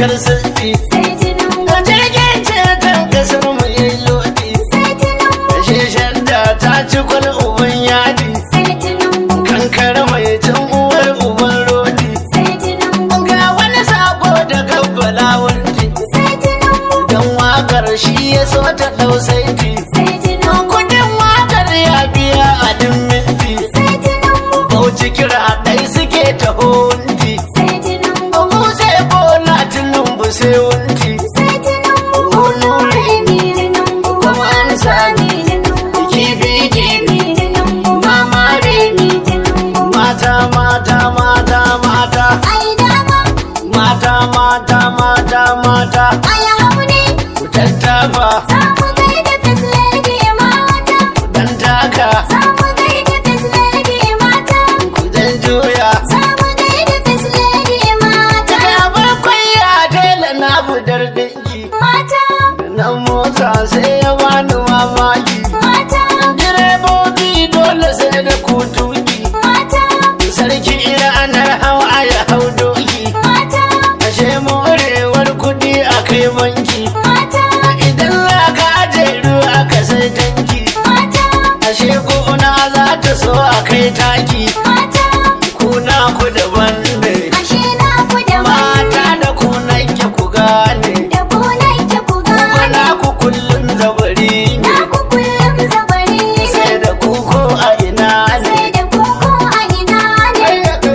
cikar sirri sai tinubu da jirgin ceton kasar mu yi lodi sai tinubu sheshen da ta ci kwal uban yadi sai tinubu kankara mai can uwar uban rodi sai tinubu ga wani sako da kabbala wanti sai tinubu dan wakar shi ya so ta dau saiti sai tinubu kudin wakar ya biya a din minti sai tinubu bauchi kira dai suke taho wunti sai tinubu mu sai bola tinubu sai wunti sai tinubu olore mi tinubu kuma an sami tinubu kifi kifi mi tinubu mama re mi tinubu mata mata mata mata ai dama mata mata mata mata ai hauni ku tattafa samu gaida fislege mata dan taka samu gaida fislege mata ku dan juya samu gaida fislege mata daga bakwai ya tela na budar dinki mata nan mota sai ya bani mamaki mata direbobi dole sai da kutuki mata sarki ranar hawa ya hau doki mata ashe morewar kudi a kai banki mata idan za ka aje ruwa ka sai tanki mata ashe gona za ta so a kai taki mata kuna ku daban ne ashe na ku da mata da ku nake ku gane da ku nake ku kuna gane ku kullum zabari na ne ku kullum zabari sai ne da ku ko a ina ne sai da ku ko a ina ne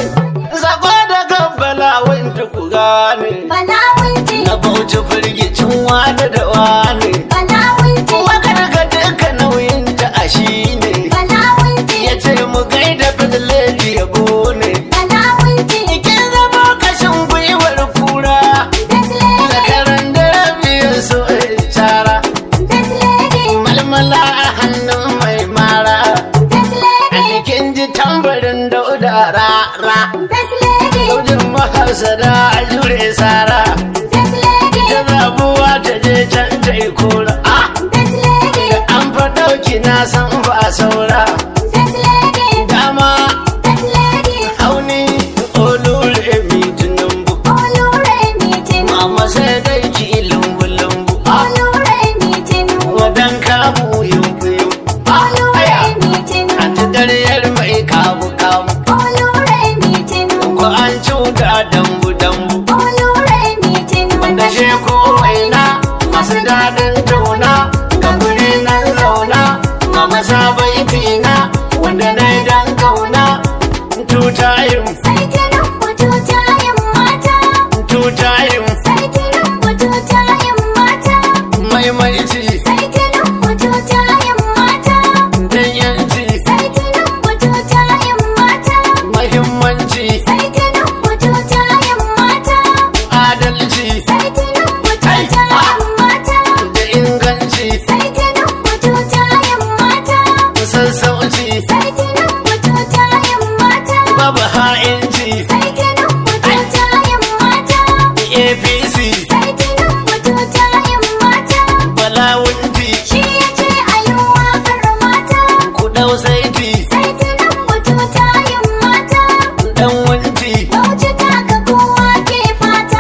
Sako da kabbala wanda ku gane bala wunti na bauchi firgicin wada da wane bala wunti wakar ka duka nauyin ta a shi ne bala wunti ya ce mu gaida fadleli yabo ne bala wunti kin zama kashin gwiwar kura fislege zakaran da rabiyar so shara fislege malmala a hannun mai mara a fislege jikin ji tambarin dauda rara fislege Daudin mahasada a jure sara fislege ta zabuwa ta je can ta yi kora a fislege an faɗauki na san ba saura fislege dama fislege hauni olure mi tunumbu olure mitin mama sai dai ki lumbu lumbu a olure mitin wadan kamu yumbu yumbu a olure aya mitin an ta daryar mai kamu kamu olure mitin ko an cuta dambu dambu olure mitin wanda she ko waina masu daɗin tauna ga guri nan zauna mama sabai tina wanda na yi dan kauna tutayin sai tinubu tutayen mata tutayin sai tinubu tutayen mata maimaici sai tinubu tutayen mata dan yanci sai tinubu tutayen mata mahimmanci sai tinubu tutayen mata adalci sai tinubu tutayen mata da inganci sai tinubu tutayen mata sassauci sai tinubu tutayen mata babu ha'inci sai tinubu tutayen mata apc sai tinubu tutayen mata balawunti shi ya ce a yi waƙar mata ku ɗau saiti sai tinubu tutayen mata dan wanti bauchi ta ga kowa ke fata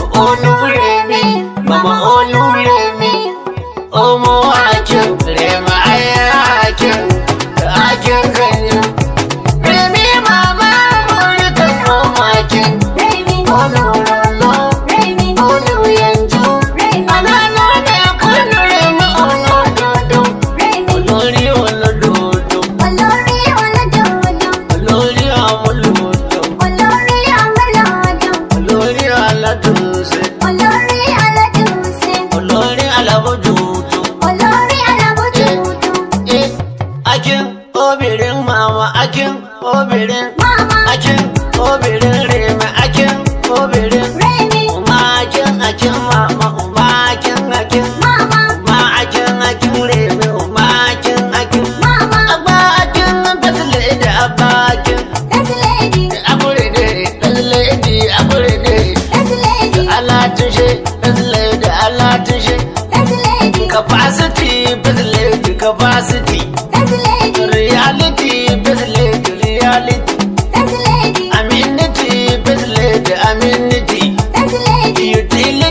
oluremi mama oluremi omo akin rema aya akin akin ganyu remi mama murikan omo akin Remi, olurolo Remi, oluyenju Remi, anano ne kunu remi olododo Remi, olori olododo olórí ọlọ́dọọdọ, olori amuludo olórí amúlọ́dọ̀, olori aladunse olórí aládùnsẹ̀, olori alabojutu olórí alábòjútó. Eh, akin obirin mama akin obirin Mama, akin obirin reme akin obirin Remi, uma akin akin mama uma akin akin Mama, ma akin akin reme uma akin akin Mama, abba akin fasile da abba akin First Lady, akure de fasile di akure de First Lady, ala tushe fasile da ala tushe First Lady, capacity fasile capacity First Lady, reality fasile reality First Lady, Amenity, best lady, amenity. First Lady, Utility,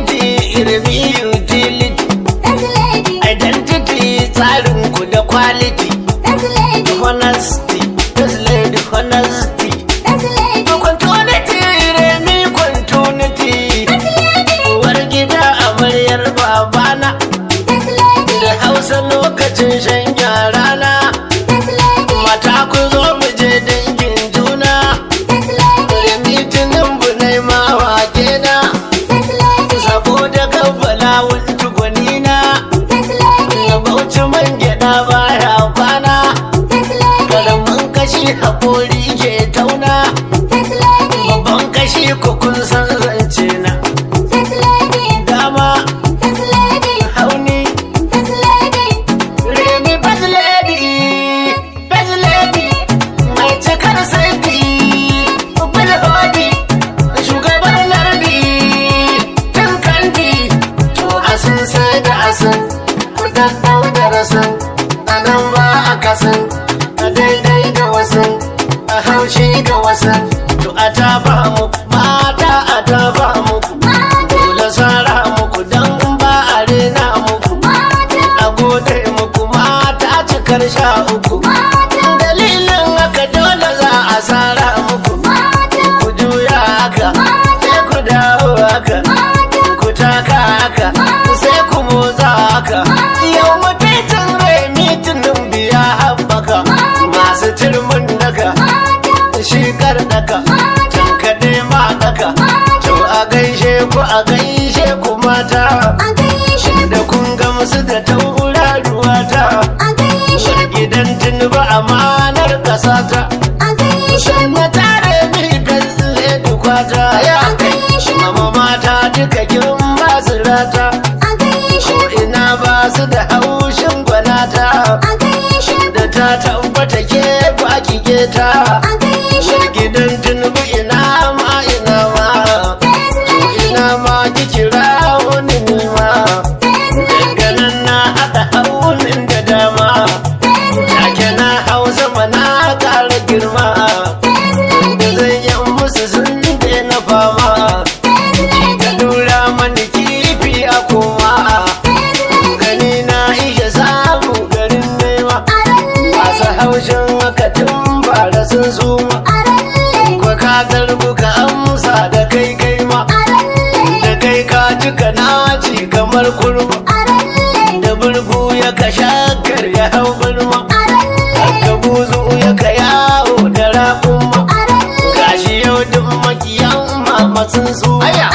mata a gaishe da kun gamsu da tauraruwa ta a gaishe gidan tunuba amanar ƙasa ta a gaishe na tare mi kalle dukwata ya kai mama mata duka kin ba su rata a gaishe ko ina ba su da haushin gwanata a gaishe da ta tabbata ke baki keta a gaishe gidan tunubu ina ma ina ma ina ma ki kira wani nima daga nan na haɗa haunin da dama take na hau sama na ƙara girma da zan yi musu sun daina fama ki ta dura mani kifi a koma gani na iya samu garin nema masu haushin haka tun bara sun suma kwa ka garbu ka amsa da kai kai ma da kai ka cika naci kamar kurma da burgu ya ka shakar ya hau birma haka buzu ya ka yawo da raƙumma gashi yau duk makiyan mama sun su aya